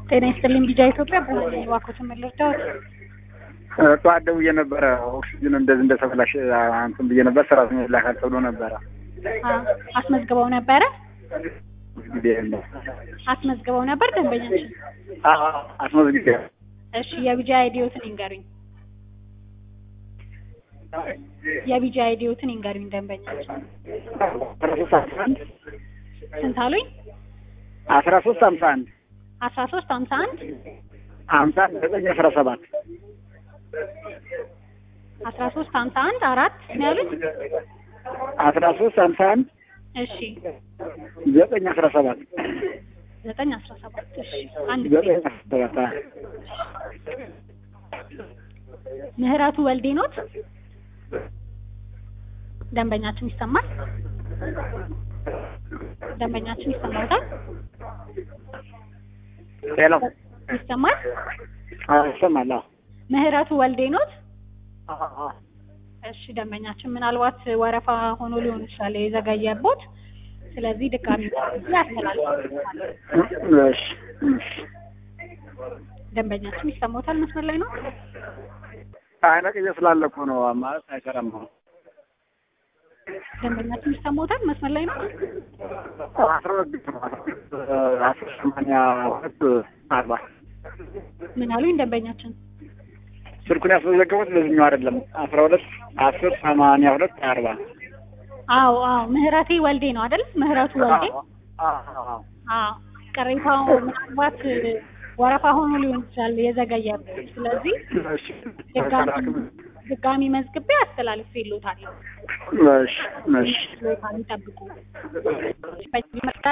ጤና ይስጥልኝ ቢጃ ኢትዮጵያ ብርሃን ነኝ። እባክዎትን ምን ልርዳዎት? ጠዋት ደውዬ ነበረ ኦክሲጅን እንደዚህ እንደተበላሽ እንትን ብዬ ነበር። ሰራተኛ ላካል ተብሎ ነበረ። አ- አስመዝግበው ነበረ ጊዜ የለም። አስመዝግበው ነበር ደንበኛችን። አስመዝግቤ እሺ የቢጃ አይዲዮትን ይንገሩኝ። የቢጃ አይዲዮትን ይንገሩኝ ደንበኛችን። አስራ ሶስት ሀምሳ አንድ ስንት አሉኝ? አስራ ሶስት ሀምሳ አንድ አስራ ሶስት ሀምሳ አንድ ሀምሳ አንድ ዘጠኝ አስራ ሰባት አስራ ሶስት ሀምሳ አንድ አራት ነው ያሉኝ? አስራ ሶስት ሀምሳ አንድ እሺ ዘጠኝ አስራ ሰባት ዘጠኝ አስራ ሰባት እሺ አንድ ጊዜ ዘጠኝ አስራ ሰባት አዎ። ምህረቱ ወልዴ ኖት? ደንበኛችን ይሰማል? ደንበኛችን ይሰማታል? ሄሎ ይሰማል? አዎ፣ ይሰማል። አዎ። ምህረቱ ወልዴ ኖት? አዎ፣ አዎ። እሺ ደንበኛችን ምናልባት ወረፋ ሆኖ ሊሆን ይችላል የዘገየቦት። ስለዚህ ድጋሚ ያስተላልፋል። እሺ፣ እሺ። ደንበኛችን ይሰማታል? መስመር ላይ ነው? አይ ነቅዬ ስላለ እኮ ነው ማለት አይሰራም። አሁን ደንበኛችን ይሰማታል? መስመር ላይ ነው? አስራ ሁለት ጊዜ ነው አስር ሰማንያ ሁለት አርባ ምን አሉኝ ደንበኛችን? ስልኩን ያስመዘገቡት በዚህኛው አይደለም። አስራ ሁለት አስር ሰማንያ ሁለት አርባ አዎ አዎ ምህረቴ ወልዴ ነው አይደል? ምህረቱ ወልዴ አዎ። አዎ ቅሬታው ምናልባት ወረፋ ሆኖ ሊሆን ይችላል የዘገየበት። ስለዚህ እሺ፣ ድጋሚ ድጋሚ መዝግቤ አስተላልፌ ይሉታል። እሺ፣ እሺ። ይጠብቁ።